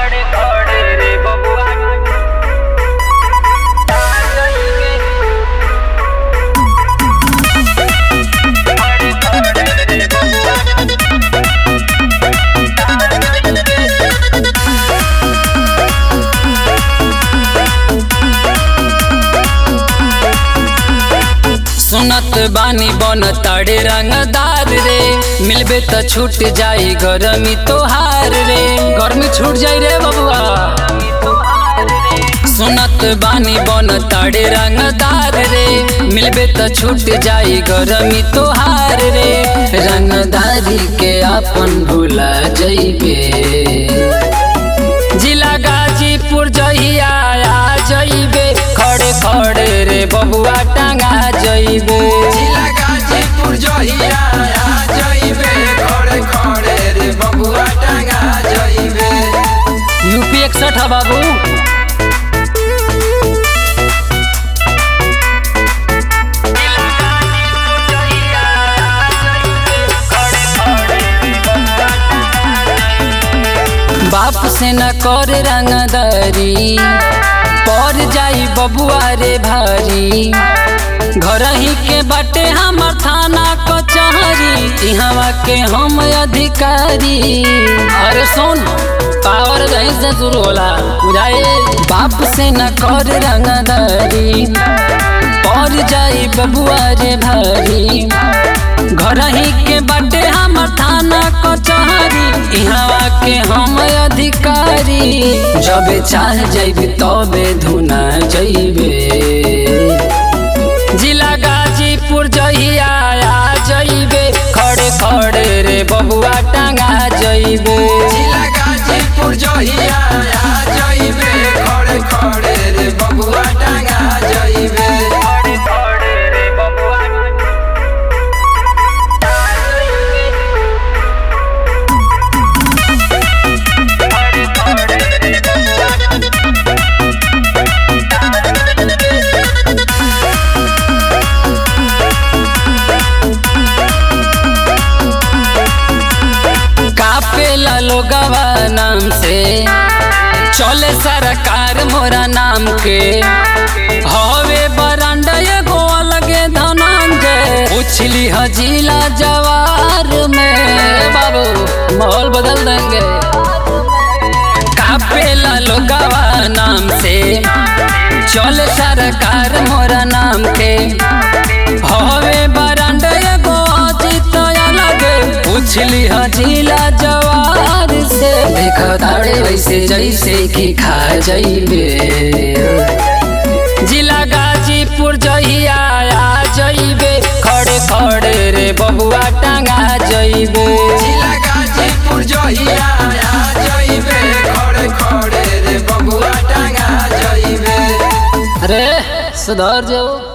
खड़े खड़े रे बबुआ खड़े खड़े रे बबुआ सुनत बानी बन ताड़े रंगदार रे मिलबे त छूट जाई गरमी तोहार रे गर्मी छूट जाई रे बबुआ सुनत बानी बन ताड़े रंगदार रे मिलबे त छूट जाई गरमी तोहार रे रंगदारी के अपन भूला जइबे जिला गाजीपुर जहिया आ जइबे खड़े खड़े रे बबुआ टांगा जइबे जिला गाजीपुर जहिया आ जइबे खड़े खड़े रे बबुआ टांगा जइबे यूपी इकसठ है बाबू बाप से न कर रंगदारी पर जाई बबुआ रे भारी घर ही के बाटे हमर थाना कचहरी इहवा के हम अधिकारी अरे सुन पावर जहीं से शुरू होला बुझाए बाप से न कर रंगदारी पर जाई बबुआ रे भारी घर ही के बाटे हमर थाना कचहरी इहवा के हम अधिकारी जबे चाह जइबे तबे धुना जइबे जिला गाजीपुर जहिया आ जइबे खड़े खड़े रे बबुआ टांगा जइबे जिला गाजीपुर जहिया आ जइबे खड़े खड़े रे बबुआ टांगा जइबे खड़े खड़े रे बबुआ खड़े खड़े रे बबुआ कापेला लोगवा नाम से चले सरकार मोरा नाम के हवे बरांडा एगो अलगे धनंजय उछली हजीला जवार में बाबू माहौल बदल देंगे कापेला लोगवा नाम से चले सरकार मोरा नाम के हवे बरांडा एगो अजीत अलगे उछली हजीला जवार से देख ताड़े वैसे जैसे कि खा जइबे जिला गाजीपुर जहिया आ जइबे खड़े खड़े रे बबुआ टांगा जइबे जिला गाजीपुर जहिया आ जइबे खड़े खड़े रे बबुआ टांगा जइबे अरे सुधर जाओ